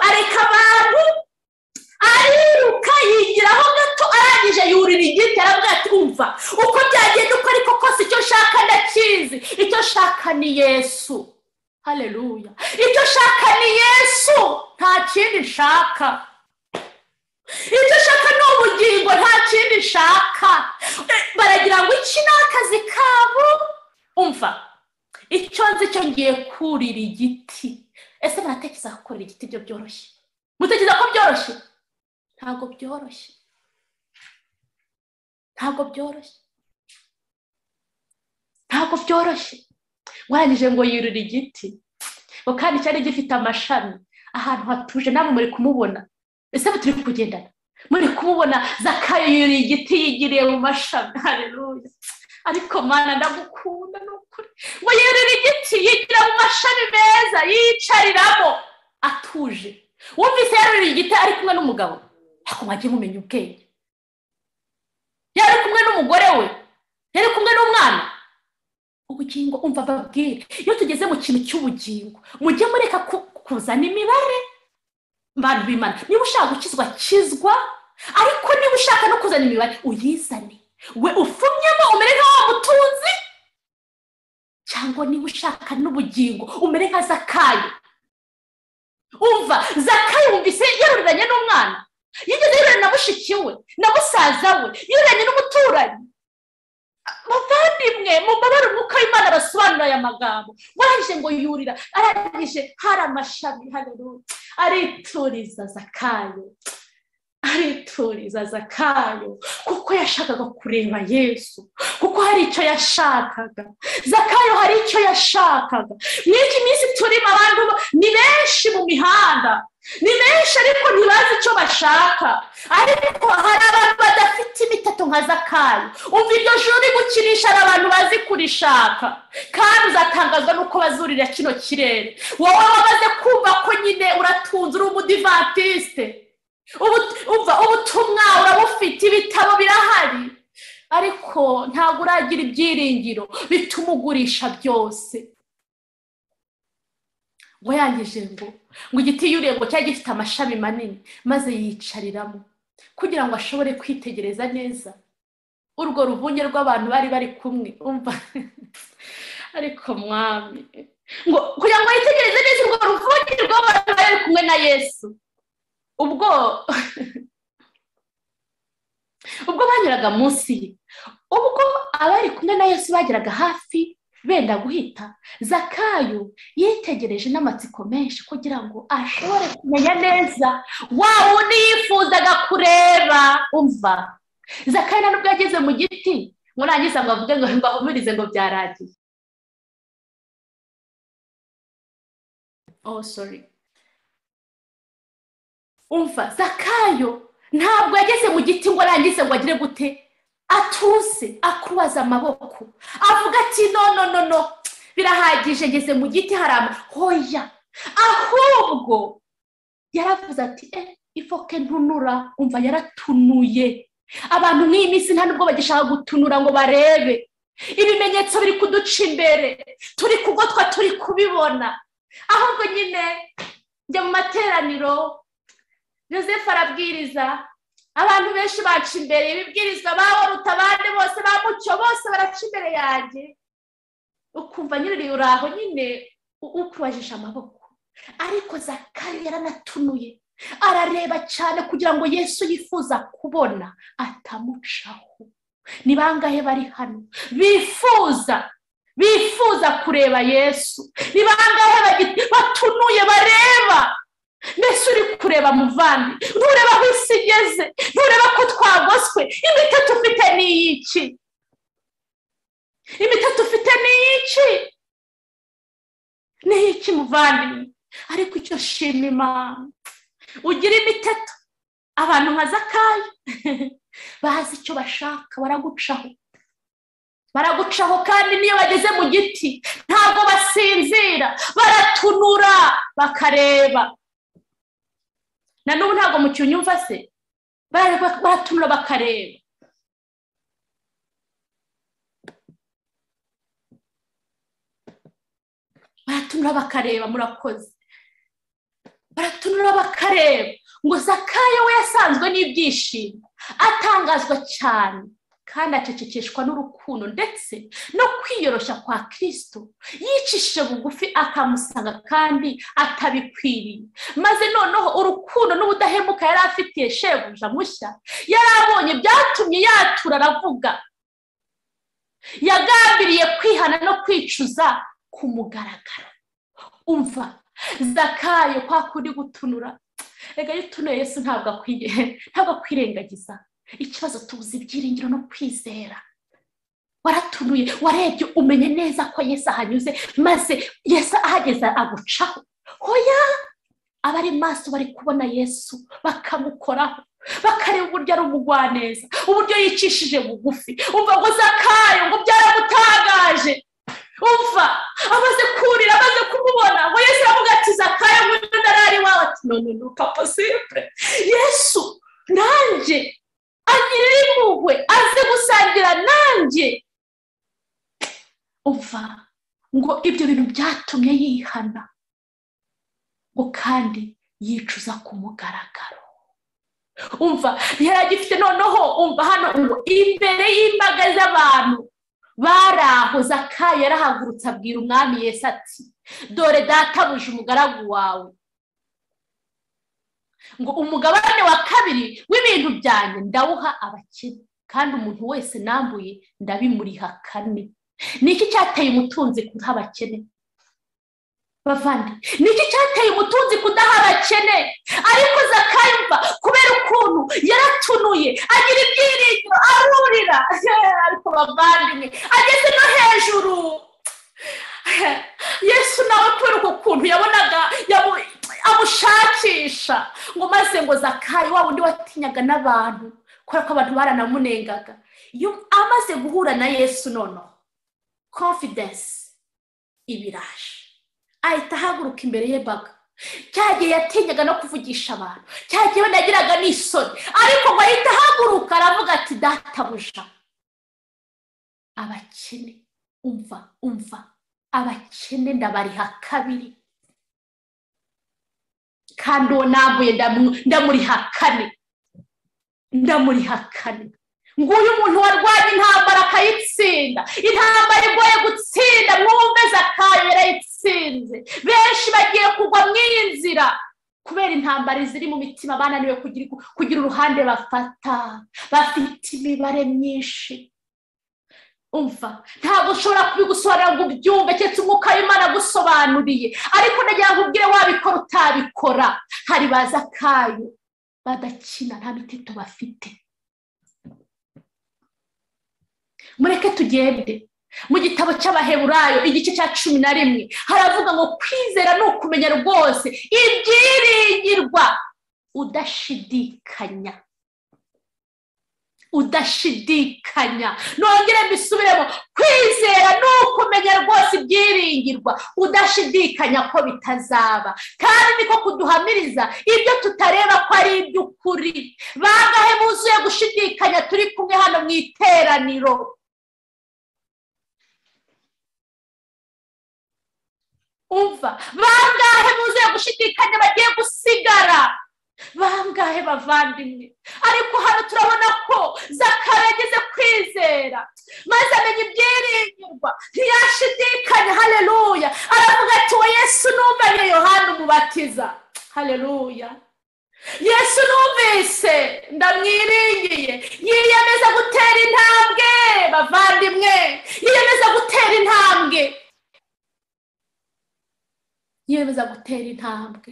areka abantu ariruka yigiraho gato arangije yurira igiti arabwira ati umva uko byagenda uko ariko kose icyo nshaka ndakizi icyo nshaka ni yesu hareruya icyo nshaka ni yesu nta kindi nshaka icyo nshaka ni ubugingo nta kindi nshaka baragira ngo iki ni akazi kabo umva icyo nzi cyo ngiye kurira igiti ese baratekereza gukorera igiti byo byoroshye mutekereza ko byoroshye ntabwo byoroshye ntabwo byoroshye ntabwo byoroshye warangije ngo yurire igiti ngo kandi cyari gifite amashami ahantu hatuje namwe muri kumubona ese turi kugendana muri kumubona zakayo yurira igiti yigiriye mu mashami hareruya ariko mwana ndagukunda ni ukuri ngo yurire igiti yigira mu mashami meza yicariramo atuje wumvise yarurira igiti ari kumwe n'umugabo ariko mwajye mumenya ubwenge yari kumwe n'umugore we yari kumwe n'umwana ubugingo umva babwire iyo tugeze mu kintu cy'ubugingo mujye mureka kuzana imibare bantu bimana niba ushaka gukizwa kizwa ariko niba ushaka no kuzana imibare uyizane we ufumyemo umere nka wa mutunzi cyangwa niba ushaka n'ubugingo umere nka zakayo umva zakayo wumvise yaruranye n'umwana yigeze yurira na mushiki we na musaza we yuranye n'umuturanyi bavandimwe mu mbabare umwuka w'imana basobanura aya magambo warangije ngo yurira arangije hari amashami hareruya arituriza zakayo arituriza zakayo kuko yashakaga kureba yesu kuko hari icyo yashakaga zakayo hari icyo yashakaga n'iki minsi turimo abantu ni benshi mu mihanda ni benshi ariko ntibazi icyo bashaka ariko hari abantu badafite imiteto nka zakayo umva iryo joro uri gukinisha hari abantu bazi kurishaka kandi uzatangazwa n'uko bazurira kino kirere wowe wamaze kumva ko nyine uratunze uri umudivatiste uva ubutumwa urabufite ibitabo birahari ariko ntabwo uragira ibyiringiro bituma ugurisha byose ngo yangije ngo ngo igiti yuriye ngo cyari gifite amashami manini maze yicariramo kugira ngo ashobore kwitegereza neza urwo ruvunge rw'abantu bari bari kumwe umva ariko mwami ngo kugira ngo yitegereze neza urwo ruvunge rw'abantu bari kumwe na yesu ubwo ubwo banyuraga munsi ye ubwo abari kumwe na yesu bageraga hafi benda guhita zakayo yitegereje n'amatsiko menshi kugira ngo ashobore kumenya neza wa wundi yifuzaga kureba umva zakaya nubwo yageze mu giti murangiza ngo avuge ngo mbahumurize ngo byarangiye oh sorry umva zakayo ntabwo yageze mu giti ngo arangize ngo agire gute atuse akubaza amaboko avuga ati no no no no birahagije ngeze mu giti harama hoya ahubwo yaravuze ati e ifoke ntunura umva yaratunuye abantu nk'iyi minsi nta nubwo bagishaka gutunura ngo barebe ibimenyetso biri kuduca imbere turi kugotwa turi kubibona ahubwo nyine njya mu materaniro joseph arabwiriza abantu benshi baca imbere ibibwirizwa bawe rutabande bose ba mucyo bose baraca imbere yanjye ukumva nyine uri aho nyine ukurajije amaboko ariko zakari yaranatunuye arareba cyane kugira ngo yesu yifuza kubona atamucaho ni bangahe bari hano bifuza bifuza kureba yesu ni bangahe batunuye bareba mbese uri kureba muvandi ntureba aho isi igeze ntureba ko twagoswe imiti tufite ni iy'iki imiti tufite ni iy'iki ni iy'iki muvandimwe ariko icyo shima imana ugira imiteto abantu nka zakayo bazi icyo bashaka baragucaho baragucaho kandi niyo bageze mu giti ntabwo basinzira baratunura bakareba na n'ubu ntabwo mu cyunyumva se baratunura bakareba baratunura bakareba murakoze baratunura bakareba ngo zakayo we yasanzwe n'ibyishimo atangazwa cyane kandi acecekeshwa n'urukundo ndetse no kwiyoroshya kwa kirisito yicishije bugufi akamusanga kandi atabikwiriye maze noneho urukundo n'ubudahemuka yari afitiye shebuja mushya yari abonye byatumye yatura aravuga yagambiriye kwihana no kwicuza ku mugaragaro umva zakayo kwa kundi gutunura reka iyo utunuye yesu ntabwo akwiye ntabwo akwirengagiza ikibazo tubuze ibyiringiro no kwizera waratunuye warebye umenye neza ko yesu ahanyuze maze yesu ahageze agucaho hoya abari maso bari kubona yesu bakamukoraho bakareba uburyo ari umugwaneza uburyo yicishije bugufi umva ngo zakayo ngo byaramutangaje umva amaze kurira amaze kumubona ngo yesu aravuga ati zakayo nguyu ndarari iwawe ati none ni papa simple yesu nanjye anyirira impuhwe aze gusangira nanjye umva ngo ibyo bintu byatumye yihana ngo kandi yicuza ku mugaragaro umva agifite noneho umva hano ngo imbere y'imbaga z'abantu bari aho zakayo yarahagurutse abwira umwami Yesu ati dore databuje umugaragu wawe ngo umugabane wa kabiri w'ibintu byanjye ndawuha abakene kandi umuntu wese nambuye ndabimuriha kane ni iki cyateye umutunzi kudaha abakene bavande ni iki cyateye umutunzi kudaha abakene ariko zakayumva kubera ukuntu yaratunuye agira ibyiringiro arurira ariko bavandimwe ageze no hejuru yesu nawe kubera uko kuntu yabonaga amushakisha ngo maze ngo zakayi wa wundi watinyaga n'abantu kubera ko abantu baranamunengaga iyo amaze guhura na yesu noneho confidence ibiraje ahita ahaguruka imbere y'imbaga cya gihe yatinyaga no kuvugisha abantu cya gihe yagiraga n'isoni ariko ngo ahita ahaguruka aravuga ati databuja abakene umva umva abakene ndabariha kabiri kandi uwo nambuye ndamuriha kane ndamuriha kane nguyu umuntu warwanya intambara akayitsinda intambara igoye gutsinda mwumve zakayo yarayitsinze benshi bagiye kugwa mu iyi nzira kubera intambara ziri mu mitima bananiwe kugira uruhande bafata bafite imibare myinshi umva ntabwo ushobora kubigusobanurira ngo ubyumve keretse umwuka w'imana agusobanuriye ariko nagira ngo ubwire wabikora utabikora hari baza akayo badakina nta miteto bafite mureke tugende mu gitabo cy'abaheburayo igice cya cumi na rimwe haravuga ngo kwizera ni ukumenya rwose ibyiringirwa udashidikanya udashidikanya nongere mbisubiremo kwizera ni ukumenya rwose ibyiringirwa udashidikanya ko bitazaba kandi niko kuduhamiriza ibyo tutareba ko ari iby'ukuri bangahe buzuye gushidikanya turi kumwe hano mu iteraniro umva bangahe buzuye gushidikanya bagiye gusigara bangahe bavandimwe ariko hano turabona ko zakara yageze kwizera maze amenya ibyiringirwa ntiyashidikanya hareruya aravuga ati we yesu numvanye yohana umubatiza hareruya yesu numvise ndamwiringiye yiyemeza gutera intambwe bavandimwe yiyemeza gutera intambwe yiyemeza gutera intambwe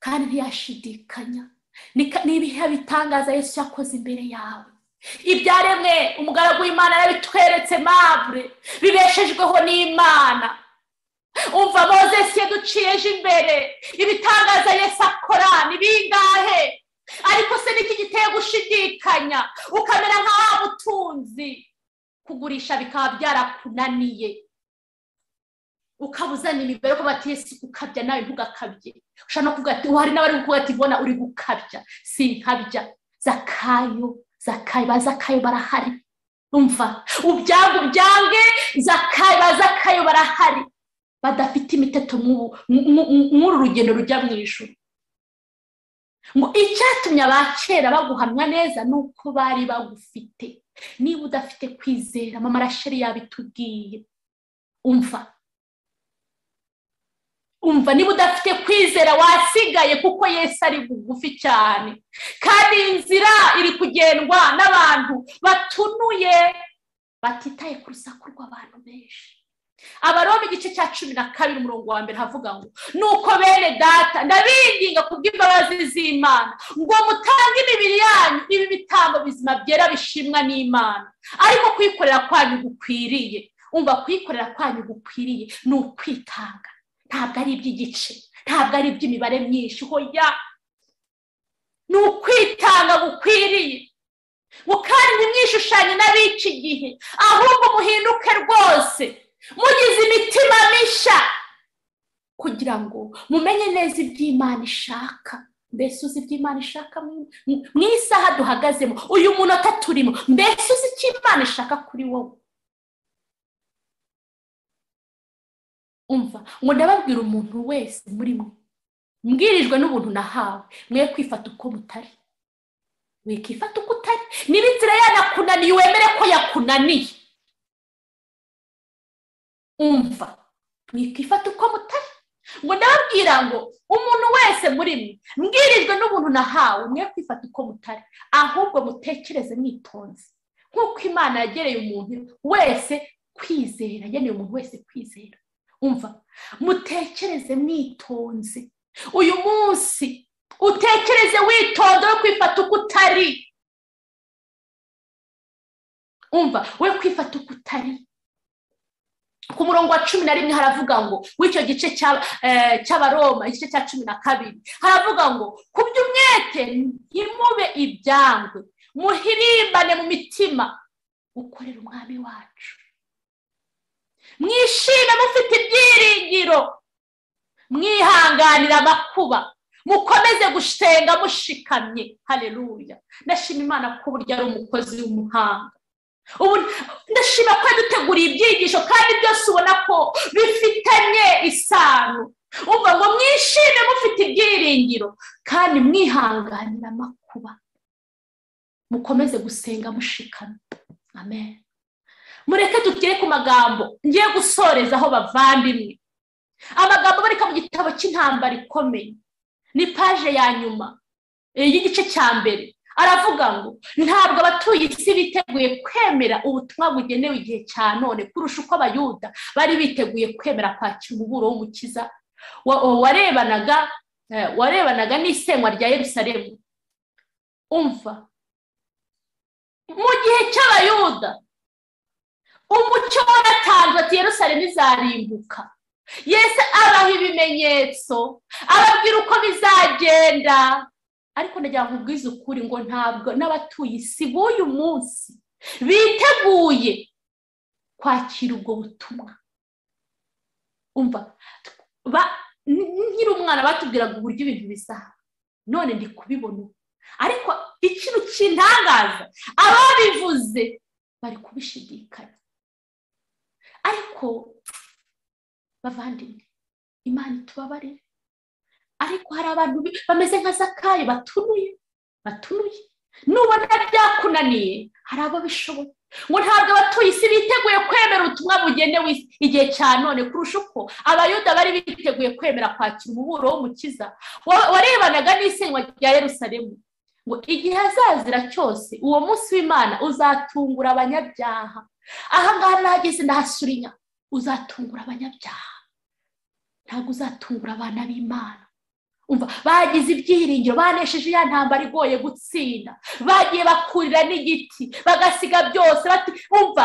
kandi ntiyashidikanya ni ibihe bitangaza yesu yakoze imbere yawe ibyaremwe umugaragu w'imana yabitweretse mabure bibeshejweho n'imana umva mozesi yaduciyeje imbere ibitangaza yesu akora ni bingahe ariko se niki giteye gushidikanya ukamera nkaho butunzi kugurisha bikaba byarakunaniye ukabuzana imibare ko bati yesu gukabya nawe ntugakabye ushobora no kuvuga ati hari n'abari kuvuga ati mbona uri gukabya si nkabya zakayo zakayo ba zakayo barahari umva ubyange ubyange zakayo ba zakayo barahari badafite imiteto nk'uru rugendo rujya mu ijoro ngo icyatumye abakera baguhamwa neza ni uko bari bagufite niba udafite kwizera mama rasheri yabitubwiye umva umva niba udafite kwizera wasigaye kuko yesu ari bugufi cyane kandi iyi nzira iri kugendwa n'abantu batunuye batitaye ku rusaku rw'abantu benshi abaroba igice cya cumi na kabiri umurongo wa mbere havuga ngo nuko bene data ndabinginga ku bw'imbabazi z'imana ngo mutange imibiri yanyu ibi bitambo bizima byera bishimwa n'imana ariko kwikorera kwanyu gukwiriye umva kwikorera kwanyu gukwiriye ni ukwitanga ntabwo ari iby'igice ntabwo ari iby'imibare myinshi hoya ni ukwitanga gukwiriye ngo kandi ntimwishushanye n'abica igihe ahubwo muhinduke rwose mugize imitima mishya kugira ngo mumenye neza iby'imana ishaka mbese uzi iby'imana ishaka mu isaha duhagazemo uyu munota turimo mbese uzi icyo imana ishaka kuri wowe umva ngo ndababwira umuntu wese muri mwe mbwirijwe n'ubuntu nahawe mwe kwifata uko mutari wikifata uko utari niba inzira yanakunaniye wemere ko yakunaniye umva mwikifata uko mutari ngo ndababwira ngo umuntu wese muri mwe mbwirijwe n'ubuntu nahawe mwe kwifata uko mutari ahubwo mutekereze mwitonze nk'uko imana yagereye umuntu wese kwizera yageneye umuntu wese kwizera umva mutekereze mwitonze uyu munsi utekereze witonze we kwifata uko utari umva we kwifata uko utari ku murongo wa cumi na rimwe haravuga ngo w'icyo gice cy'abaroma igice cya cumi na kabiri haravuga ngo ku by'umwete ntimube ibyangwe muhirimbane mu mitima ukorera umwami wacu mwishime mufite ibyiringiro mwihanganira amakuba mukomeze gushtenga mushikamye hareruya ndashima imana ko uburyo ari umukozi w'umuhanga ubu ndashima ko yaduteguriye ibyigisho kandi byose ubona ko bifitanye isano uvuga ngo mwishime mufite ibyiringiro kandi mwihanganira amakuba mukomeze gusenga mushikamye amen mureke tugere ku magambo ngiye gusorezaho bavandimwe amagambo aboneka mu gitabo cy'intambara ikomeye ni paje ya nyuma y'igice cya mbere aravuga ngo ntabwo abatuye isi biteguye kwemera ubutumwa bugenewe igihe cya none kurusha uko abayuda bari biteguye kwemera kwakira umuburo w'umukiza warebanaga warebanaga n'isenywa rya Yerusalemu umva mu gihe cy'abayuda umucyo waratanzwe ati yerusalemu izarimbuka yesi abaha ibimenyetso ababwira uko bizagenda ariko ndagira ngo ubwize ukuri ngo ntabwo n'abatuye isi b'uyu munsi biteguye kwakira ubwo butumwa umva nkiri umwana batubwiraga uburyo ibintu bisa none ndi kubibona ariko ikintu kintangaza ababivuze bari kubishidikanya ariko bavandimwe imana itubabarire ariko hari abantu bameze nka zakayo batunuye batunuye nubona byakunaniye hari abo bishoboye ngo ntabwo abatuye isi biteguye kwemera ubutumwa bugenewe igihe cya none kurusha uko abayuda bari biteguye kwemera kwakira umuburo w'umukiza warebanaga n'isenywa rya Yerusalemu ngo igihe azazira cyose uwo munsi w'imana uzatungura abanyabyaha ahangaha nahageze ndahasurinya uzatungura abanyabyaha ntabwo uzatungura abana b'imana umva bagize ibyiringiro banesheje ya ntambara igoye gutsinda bagiye bakurira n'igiti bagasiga byose umva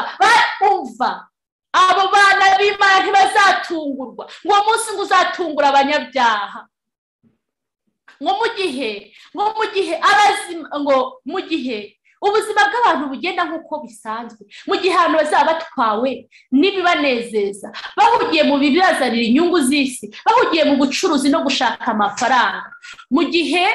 umva abo bana b'imana ntibazatungurwa ngo munsi ngo uzatungura abanyabyaha ngo mu gihe ngo mu gihe abazima ngo mu gihe ubuzima bw'abantu bugenda nk'uko bisanzwe mu gihe ahantu bazaba batwawe n'ibibanezeza bahugiye mu bibazanira inyungu z'isi bahugiye mu bucuruzi no gushaka amafaranga mu gihe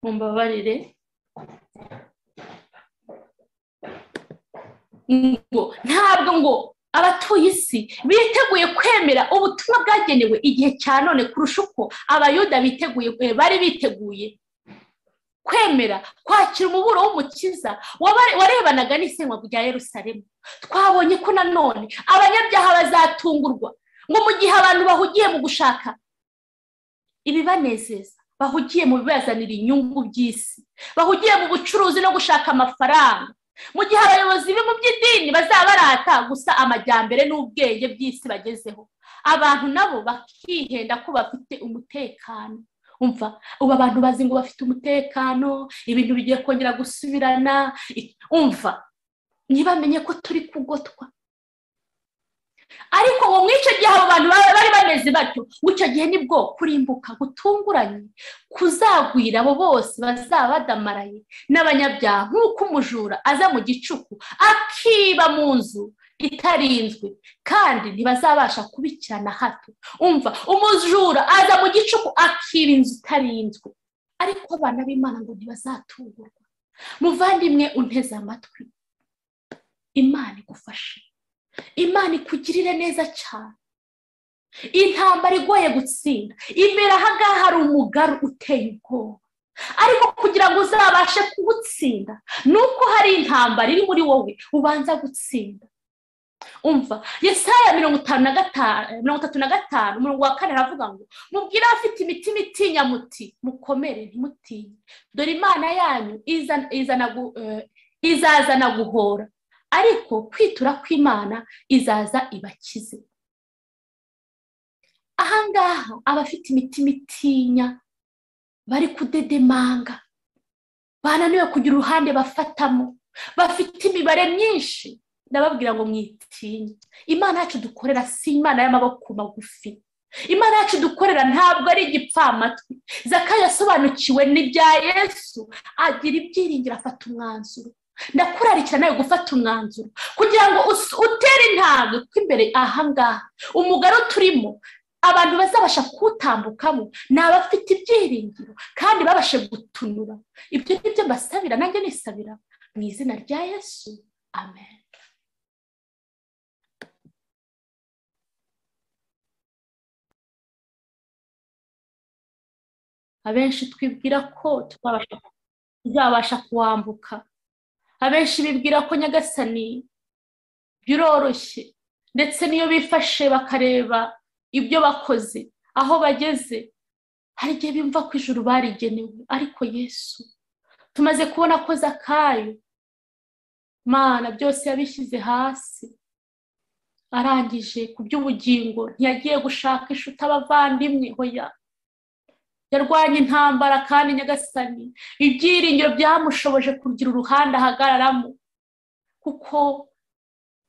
mumbabarire ngo ntabwo ngo abatuye isi biteguye kwemera ubutumwa bwagenewe igihe cya none kurusha uko abayuda biteguye bari biteguye kwemera kwakira umuburo w'umukiza warebanaga n'isenywa rya Yerusalemu twabonye ko nanone abanyabyaha bazatungurwa ngo mu gihe abantu bahugiye mu gushaka ibibanezeza bahugiye mu bibazanira inyungu by'isi bahugiye mu bucuruzi no gushaka amafaranga mu gihe abayobozi bo mu by'idini bazaba barata gusa amajyambere n'ubwenge by'isi bagezeho abantu nabo bakihenda ko bafite umutekano umva ubu abantu bazi ngo bafite umutekano ibintu bigiye kongera gusubirana umva ntibamenye ko turi kugotwa ariko ngo muri icyo gihe abo bantu bari bameze batyo ngo icyo gihe nibwo kurimbuka gutunguranye kuzagwira abo bose bazaba badamaraye n'abanyabyaha nk'uko umujura aza mu gicuku akiba mu nzu itarinzwe kandi ntibazabasha kubikirana hato umva umujura aza mu gicuku akiba inzu itarinzwe ariko abana b'imana ngo ntibazatungurwa muvandimwe unteze amatwi imana igufashe imana ikugirire neza cyane intambara igoye gutsinda imbere ahangaha hari umugaru uteye ubwoba ariko kugira ngo uzabashe kuwutsinda ni uko hari intambara iri muri wowe ubanza gutsinda umva yesaya mirongo itanu na gatanu mirongo itatu na gatanu umurongo wa kane aravuga ngo mubwire abafite imitima itinya muti mukomere ntimutinye dore imana yanyu izazana guhora ariko kwitura kw'imana izaza ibakize ahangaha abafite imitima itinya bari kudedemanga bananiwe kugira uruhande bafatamo bafite imibare myinshi ndababwira ngo mwitinye imana yacu dukorera si imana y'amaboko magufi imana yacu dukorera ntabwo ari igipfamatwi zakayo yasobanukiwe n'ibya yesu agira ibyiringiro afata umwanzuro ndakurarikira nawe gufata umwanzuro kugira ngo utere intambwe kuko imbere ahangaha umugaro turimo abantu bazabasha kuwutambukamo ni abafite ibyiringiro kandi babashe gutunura ibyo ngibyo mbasabira nanjye nisabira mu izina rya yesu amen abenshi twibwira ko tuzabasha kuwambuka abenshi bibwira ko nyagasani biroroshye ndetse n'iyo bifashe bakareba ibyo bakoze aho bageze hari igihe bimva ko ijuru barigenewe ariko yesu tumaze kubona ko zakayo mana byose yabishyize hasi arangije ku by'ubugingo ntiyagiye gushaka inshuti abavandimwe hoya yarwanya intambara kandi nyagasani ibyiringiro byamushoboje kugira uruhande ahagararamo kuko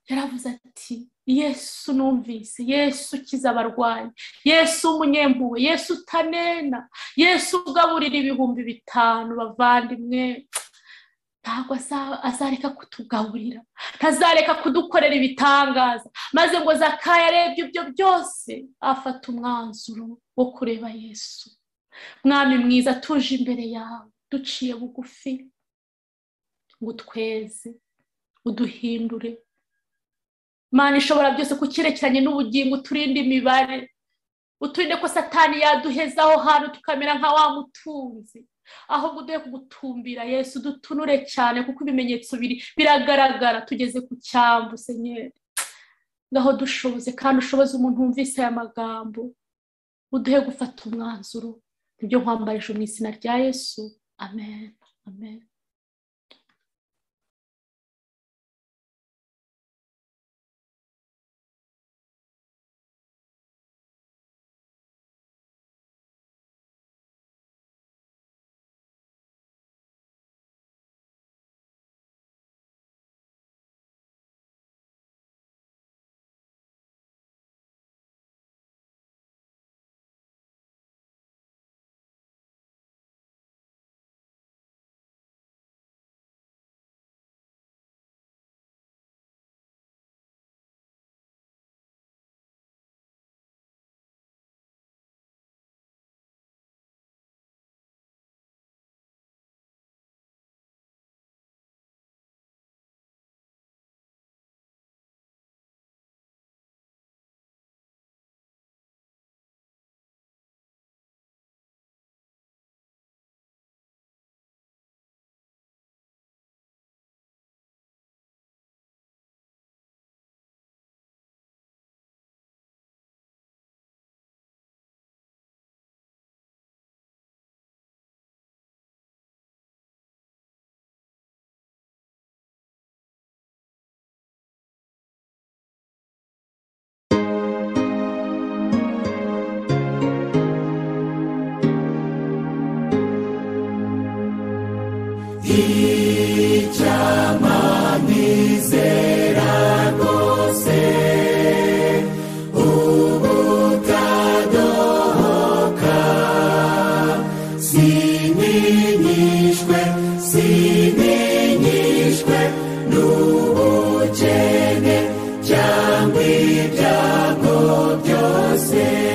yaravuze ati yesu numvise yesu ukiza abarwayi yesu umunyempuwe yesu utanena yesu ugaburira ibihumbi bitanu bavandimwe ntabwo azareka kutugaburira ntazareka kudukorera ibitangaza maze ngo zakaya arebye ibyo byose afata umwanzuro wo kureba yesu mwami mwiza tuje imbere yawe duciye bugufi ngo utweze uduhindure mana ishobora byose ku cyerekeranye n'ubugingo uturinde imibare uturinde ko satani yaduheza aho hantu tukamera nka wa mutunzi ahubwo uduhe kugutumbira yesu dutunure cyane kuko ibimenyetso biri biragaragara tugeze ku cyambu senyeri ngaho dushoboze kandi ushoboze umuntu wumvise aya magambo uduhe gufata umwanzuro nibyo nkwambarije mu izina rya yesu amen amen n'ubukene cyangwa ibyago byose